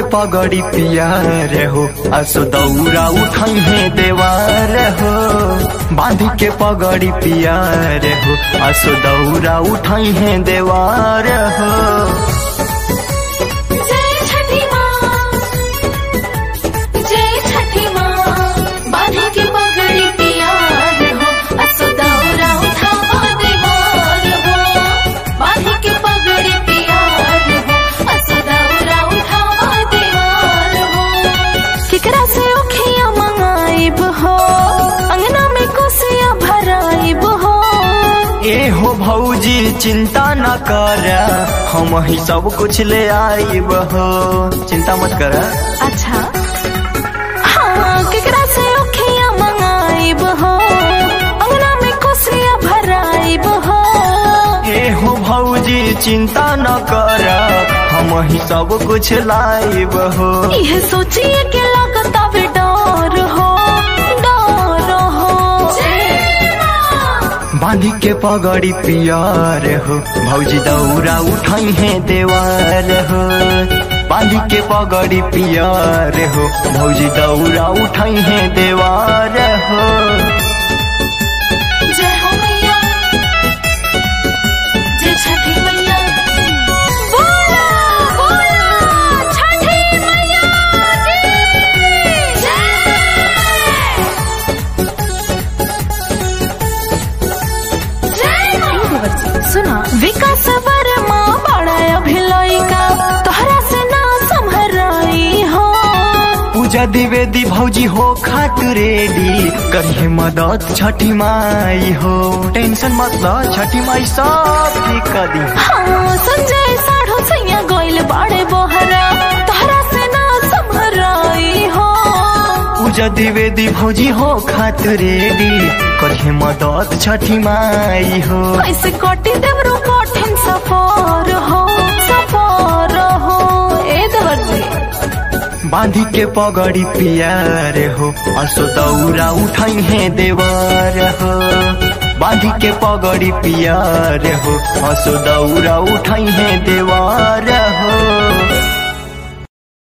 पगड़ी पियार हो असो दौरा उठाई है देवार हो बांध के पगड़ी पियार हो असो दौरा उठाई है देवार हो जय छठी माँ जय छठी माँ बांधे के पगड़ी पियार हो असो दौरा उठावा देवार हो बांधे के पगड़ी पियार हो असो दौरा उठावा देवार हो केकरा से उखिया मंगाइब हो अंगना में कोसिया भराइब हो ए हो भौजी चिंता न कर हम ही सब कुछ ले आईब हो चिंता मत कर अच्छा हाँ केकरा से उखिया मंगाइब हो अंगना में कोसिया भराइब हो ए हो भौजी चिंता न कर हम ही सब कुछ लाइब हो यह सोचिए के लागत अब डर हो डर हो बांधी के पगड़ी पियार हो भौजी दौरा उठाई है देवार हो बांधी के पगड़ी पियार हो भौजी दौरा उठाई है देवार हो जय हो मैया जय छठी मैया बोला बोला छठी मैया की जय सुना विकास वर्मा बड़ा अभिलयिका तोहरा से ना संभराई हो पूजा द्विवेदी भौजी हो खाट रेडी करिए मदद छठी माई हो टेंशन मत ल छठी माई सब ठीक कर दी हाँ संजय साढ़ो सैया गइल बाड़े बोहरा तोहरा से ना संभराई हो पूजा द्विवेदी भौजी हो खाट रेडी करिए मदद छठी माई हो ऐसे कटी देवरो कठिन सफर हो सफर हो ए दर्जी बांधी के पगड़ी पियार हो असो दौरा उठाई है देवर हो बांधी के पगड़ी पियार हो असो दौरा उठ